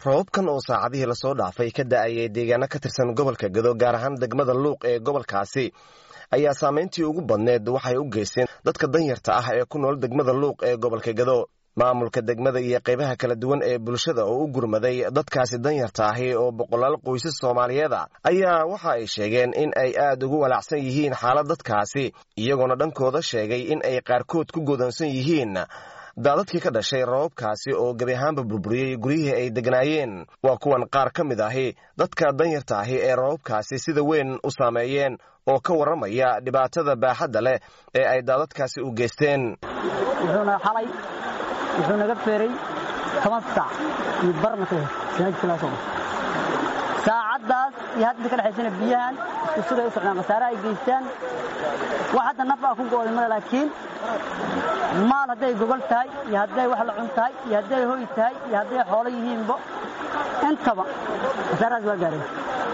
roobabkan oo saacadihii lasoo dhaafay ka da-ayay deegaano ka tirsan gobolka gado gaar ahaan degmada luuq ee gobolkaasi ayaa saameyntii ugu badneed waxay u geysteen dadka danyarta ah ee ku nool degmada luuq ee gobolka gado maamulka degmada iyo qaybaha kala duwan ee bulshada oo u gurmaday dadkaasi danyarta ahi oo boqolaal qoysas soomaaliyeed a ayaa waxa ay sheegeen in ay aad ugu walaacsan yihiin xaalad dadkaasi iyagoona dhankooda sheegay in ay qaarkood ku godansan yihiin daadadkii ka dhashay roobabkaasi oo gebi ahaanba burburiyey guryihii ay degnaayeen waa kuwan qaar ka mid ahi dadka danyarta ahi ee roobabkaasi sida weyn u saameeyeen oo ka warramaya dhibaatada baaxadda leh ee ay daadadkaasi u geysteen wuxuuna xalay wuxuu naga feeray toban saac iyo barnaka saacaddaas iyo hadda ka dhexaysana biyahan isku siday u socdaan khasaare ay geystaan wax hadda naf aa ku go'day male laakiin maal hadday gogol tahay iyo hadday wax la cun tahay iyo hadday hoy tahay iyo hadday xoolo yihiinba intaba khasaarahaas waa gaareen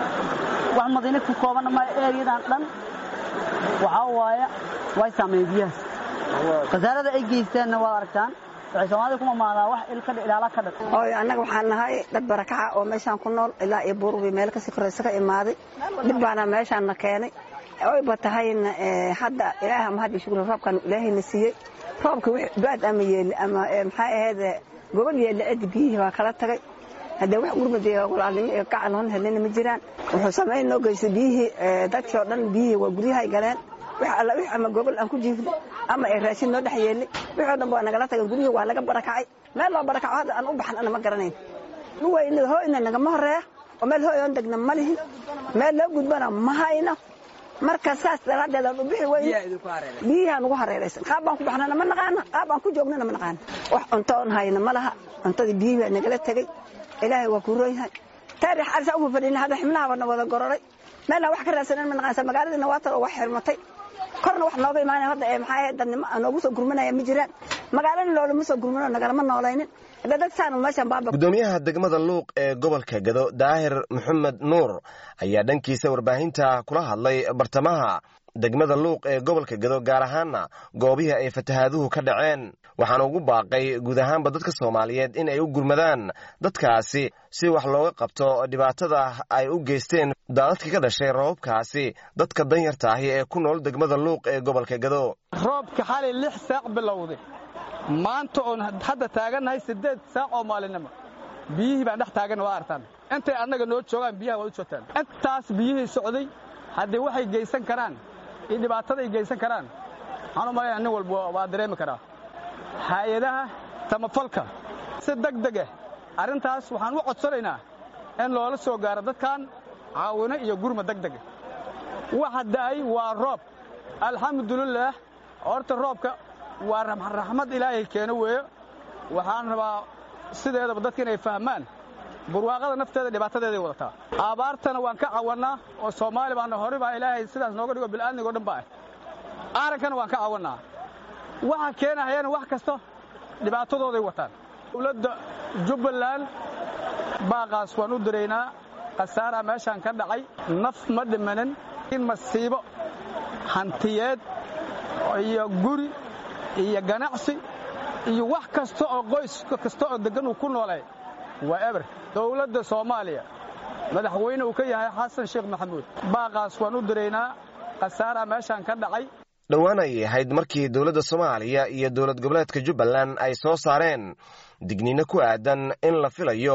wax madiina ku koobanna ma ereyadan dhan waxaa waaya way saameeyeen biyahaas khasaarada ay geysteenna waad aragtaan waxay soomaalida ku mamaadaa wax ilkadh ilaala ka dhan oy annaga waxaan nahay dad barakaca oo meeshaan ku nool ilaa iyo buurbi meel kasii koraysa ka imaaday dhib baana meeshaanna keenay oyba tahayna hadda ilaaha mahad iyo shukri roobkan ilaahayna siiyey roobka wix baad ama yeeli ama maxaa ahayd gobol yeeli cidi biyihii baa kala tagay haddee wax gurmada iyo walaalnimo iyo gacal hon helina ma jiraan wuxuu samayn noo geystay biyihii dadkii oo dhan biyihii waa guryahay galeen wix alla wix ama gobol aan ku jiifno ama ay raashin noo dhex yeelnay wixii o dhan waa nagala tagay guryihii waa laga barakacay meel loo barakaco hadda aan u baxan ana ma garanayn luwayna hooyna nagama horeeya oo meel hooy oon degna ma lihin meel loo gudbana ma hayno marka saas daraaddeed aan u bixi weyne biyihaan ugu hareeraysan qaab baan ku baxnana ma naqaana qaab aan ku joognana ma naqaana wax cunto oon hayna ma laha cuntadii biyihii baa nagala tegey ilaahay waa ku roon yahay taarix arsa ugu fadhina hadda xibnaha na wada gororay meelna wax ka raadsanan ma naqaansa magaaladiina waa tar oo wax xirmatay korna wax nooga imaanaya hadda ee maxaa ahayd dadnimo noogu soo gurmanaya ma jiraan magaalana loolama soo gurmano nagalama noolaynin hadda dad saan meeshan baaba gudoomiyaha degmada luuq ee gobolka gado daahir maxamed nuur ayaa dhankiisa warbaahinta kula hadlay bartamaha degmada luuq ee gobolka gado gaar ahaana goobihii ay fatahaaduhu ka dhaceen waxaana ugu baaqay guud ahaanba dadka soomaaliyeed in ay u gurmadaan dadkaasi si wax looga qabto dhibaatada ay u geysteen daadadkii ka dhashay roobabkaasi dadka danyarta ahi ee ku nool degmada luuq ee gobolka gado roobka xalay lix saac bilowday maanta oon hadda taagannahay siddeed saac oo maalinimo biyihii baan dhex taaganna waa artaan intay annaga noo joogaan biyaha waad u joogtaan intaas biyihii socday haddii waxay geysan karaan iyo dhibaatada ay geysan karaan waxaan u malayna nin walba waa dareemi karaa hay-adaha samafalka si deg deg ah arrintaas waxaan u codsanaynaa in loola soo gaaro dadkan caawino iyo gurma deg dega waxa da'ay waa roob alxamdulilaah horta roobka waa raxmad ilaahay keeno weeyo waxaan rabaa sideedaba dadka inay fahmaan burwaaqada nafteeda dhibaatadeeday wadataa abaartana waan ka cawannaa oo soomaali baana hore baa ilaahay sidaas nooga dhigo bil'aadnigo dhan ba ah aarankana waan ka cawannaa waxa keenahayana wax kasta dhibaatadooday wataan dowladda jubbaland baaqaas waan u diraynaa khasaaraa meeshaan ka dhacay naf ma dhimanin in masiibo hantiyeed iyo guri iyo ganacsi iyo wax kasta oo qoys kasta oo deggan uu ku noolay waa eber dowladda soomaaliya madaxweyne uu ka yahay xasan sheekh maxamuud baaqaas waan u diraynaa khasaaraa meeshaan ka dhacay dhowaan ayay ahayd markii dowladda soomaaliya iyo dowlad goboleedka jubbaland ay soo saareen digniino ku aadan in la filayo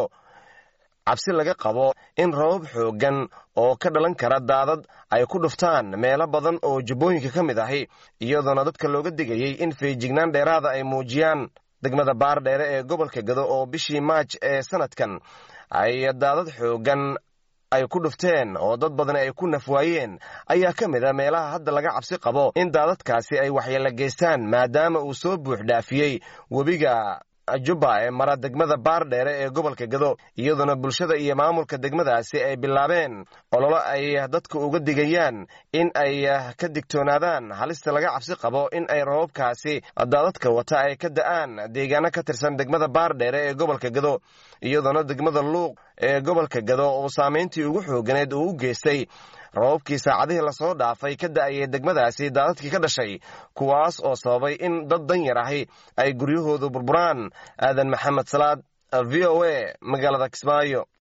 cabsi laga qabo in rabab xooggan oo ka dhalan kara daadad ay ku dhuftaan meelo badan oo jubbooyinka ka mid ahi iyadoona dadka looga digayey in feejignaan dheeraada ay muujiyaan degmada baardheere ee gobolka gado oo bishii maaj ee sanadkan ay daadad xooggan ay ku dhufteen oo dad badan ay ku nafwaayeen ayaa ka mid a meelaha hadda laga cabsi qabo in daadadkaasi ay waxyeelo geystaan maadaama uu soo buux dhaafiyey webiga jubba ee mara degmada baardheere ee gobolka gado iyadoona bulshada iyo maamulka degmadaasi ay bilaabeen ololo ay dadka uga digayaan in ay ka digtoonaadaan halista laga cabsi qabo in ay rababkaasi daadadka wata ay ka da'aan deegaano ka tirsan degmada baardheere ee gobolka gado iyadoona degmada luuq ee gobolka gado oo saamayntii ugu xooganeed uu u geystay rababkii saacadihii lasoo dhaafay ka da'ayay degmadaasi daadadkii ka dhashay kuwaas oo sababay in dad danyar ahi ay guryahoodu burburaan aadan maxamed salaad v o a magaalada kismaayo